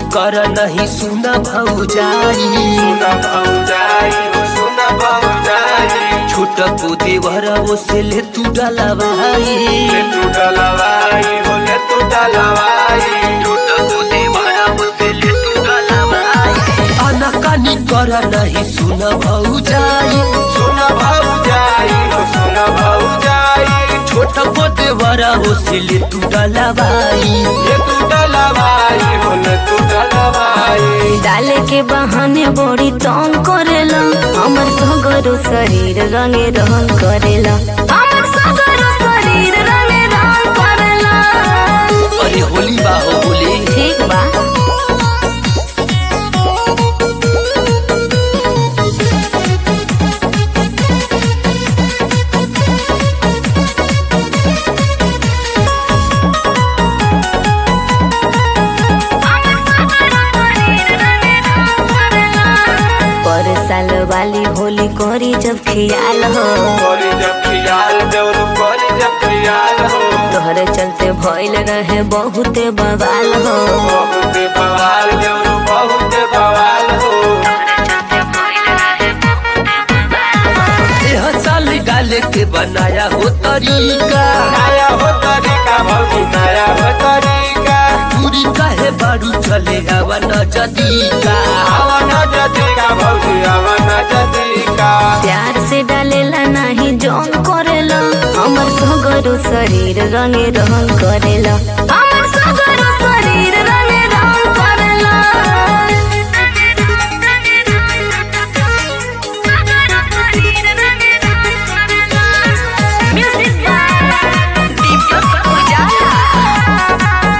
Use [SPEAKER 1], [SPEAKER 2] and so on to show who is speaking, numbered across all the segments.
[SPEAKER 1] कर नहीं सुन भौजाई
[SPEAKER 2] सुना भौजाई हो सुना भौजाई
[SPEAKER 1] छोट को देवर वो से ले तू डलवाई
[SPEAKER 2] ले तू डलवाई हो ले तू डलवाई
[SPEAKER 1] छोट को देवर वो से ले तू डलवाई अनकानी कर नहीं सुन भौजाई
[SPEAKER 2] सुना भौजाई हो सुना भौजाई
[SPEAKER 1] छोट को देवर वो से ले तू डलवाई
[SPEAKER 2] ले तू डलवाई हो ले तू डलवाई
[SPEAKER 3] डाले के बहाने बड़ी तंग करेला हमर सगरो शरीर रंगे रंग करेला हमर सगरो शरीर रंगे रंग करेला
[SPEAKER 1] अरे होली बा हो होली
[SPEAKER 3] ठीक बा पर साल वाली होली करी जब खियाल हो
[SPEAKER 2] कोरी जब खियाल देवरू कोरी जब खियाल हो
[SPEAKER 3] तोहरे चलते भइल रहे बहुते बवाल हो
[SPEAKER 2] बहुत बवाल देवरू बहुत बवाल हो
[SPEAKER 1] एह साल डाले के बनाया हो तरीका
[SPEAKER 2] नया हो तरीका भौजी नया हो तरीका
[SPEAKER 1] पूरी काहे बारू चले आवा न जदीका
[SPEAKER 2] आवन जतिका भौजी आवन जतिका
[SPEAKER 3] प्यार से डालेला नाही जोन करेला हमर सगरो शरीर रंगे रंग करेला हमर सगरो शरीर रंगे रंग करेला म्यूजिक बाय दीपक उजाला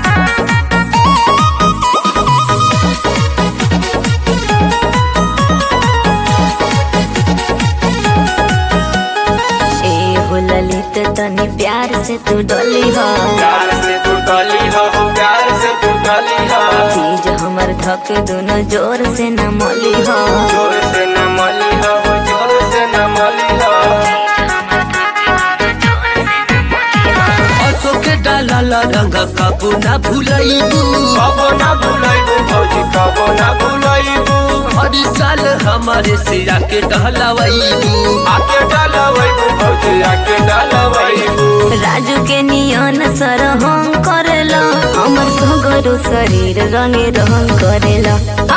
[SPEAKER 3] ए हो ललित तनी प्यार से तू डली हो
[SPEAKER 2] प्यार से तू डली हो प्यार से तू डली हो
[SPEAKER 3] चीज हमर धक दोनों जोर से न मोली हो
[SPEAKER 2] जोर से न मली हो जोर से न मली हो
[SPEAKER 1] असो के डालल रंग कबो न भूलैबू
[SPEAKER 2] कबो ना भुलैबू भौजी कबो ना भुलैबू
[SPEAKER 1] हर साल हमारे सिरा के डहलवैबू
[SPEAKER 2] आके डालवैबू भौजी आके डालवैबू
[SPEAKER 3] राजू के नियन सर हम करेला हमर सगरो शरीर रंगे रंग करेला